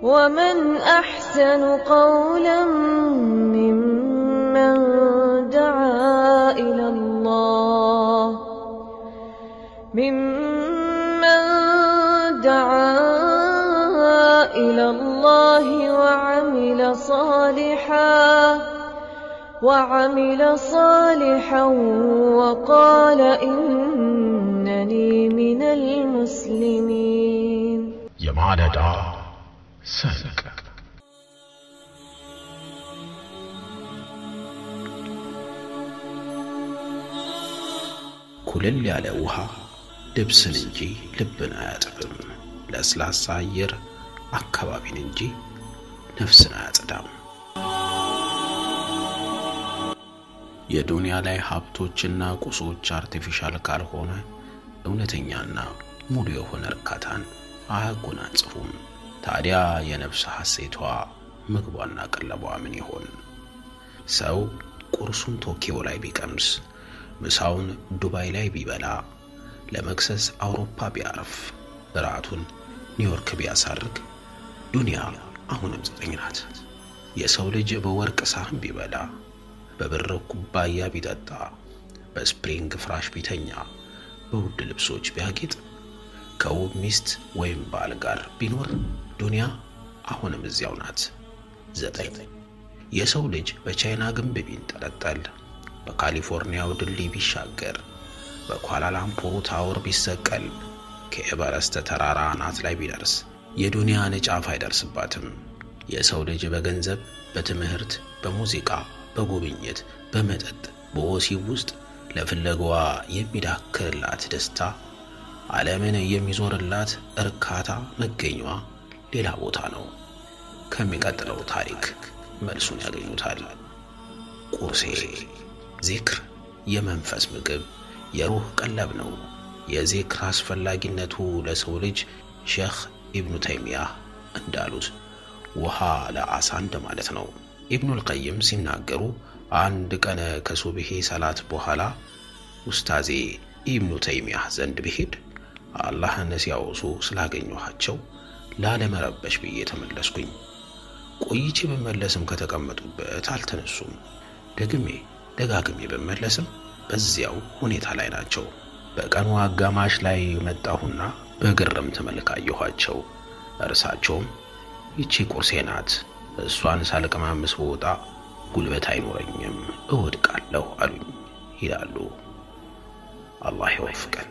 ومن أحسن قولا ممن دعا إلى الله ممن دعا إلى الله وعمل صالحا وعمل صالحا وقال إنني من المسلمين የማለዳ ሰንቅ ኩልል ያለ ውሃ ልብስን እንጂ ልብን አያጥብም። ለስላሳ አየር አካባቢን እንጂ ነፍስን አያጽዳም። የዱንያ ላይ ሀብቶችና ቁሶች አርቲፊሻል ካልሆነ እውነተኛና ሙሉ የሆነ እርካታን አያጎናጽፉም። ታዲያ የነፍስ ሐሴቷ ምግቧና ቀለቧ ምን ይሆን? ሰው ቁርሱን ቶኪዮ ላይ ቢቀምስ፣ ምሳውን ዱባይ ላይ ቢበላ፣ ለመክሰስ አውሮፓ ቢያርፍ፣ እራቱን ኒውዮርክ ቢያሳርግ፣ ዱንያ አሁንም ዘጠኝ ናት። የሰው ልጅ በወርቅ ሳህን ቢበላ፣ በብር ኩባያ ቢጠጣ፣ በስፕሪንግ ፍራሽ ቢተኛ፣ በውድ ልብሶች ቢያጌጥ ከውብ ሚስት ወይም ባል ጋር ቢኖር ዱንያ አሁንም እዚያው ናት። ዘጠኝ የሰው ልጅ በቻይና ግንብ ቢንጠለጠል፣ በካሊፎርኒያው ድልድይ ቢሻገር፣ በኳላላምፑሩ ታወር ቢሰቀል፣ ከኤቨረስት ተራራ አናት ላይ ቢደርስ የዱንያን ጫፍ አይደርስባትም። የሰው ልጅ በገንዘብ፣ በትምህርት፣ በሙዚቃ፣ በጉብኝት፣ በመጠጥ፣ በወሲብ ውስጥ ለፍለጋዋ የሚዳክርላት ደስታ ዓለምን የሚዞርላት እርካታ መገኛዋ ሌላ ቦታ ነው። ከሚቀጥለው ታሪክ መልሱን ያገኙታል። ቁርሴ ዚክር የመንፈስ ምግብ፣ የሩህ ቀለብ ነው። የዚክር አስፈላጊነቱ ለሰው ልጅ ሼኽ ኢብኑ ተይሚያህ እንዳሉት ውሃ ለዓሣ እንደማለት ነው። ኢብኑል ቀይም ሲናገሩ አንድ ቀን ከሱብሄ ሰላት በኋላ ኡስታዜ ኢብኑ ተይሚያህ ዘንድ ብሄድ አላህን ሲያወሱ ስላገኘኋቸው ላለመረበሽ ብዬ ተመለስኩኝ። ቆይቼ ብመለስም ከተቀመጡበት አልተነሱም። ደግሜ ደጋግሜ ብመለስም በዚያው ሁኔታ ላይ ናቸው። በቀኑ አጋማሽ ላይ መጣሁና በግርምት መልክ አየኋቸው። እርሳቸውም ይቺ ቁርሴ ናት፣ እሷን ሳልቀማምስ በወጣ ጉልበት አይኖረኝም፣ እወድቃለሁ አሉኝ ይላሉ። አላህ ይወፍቀን።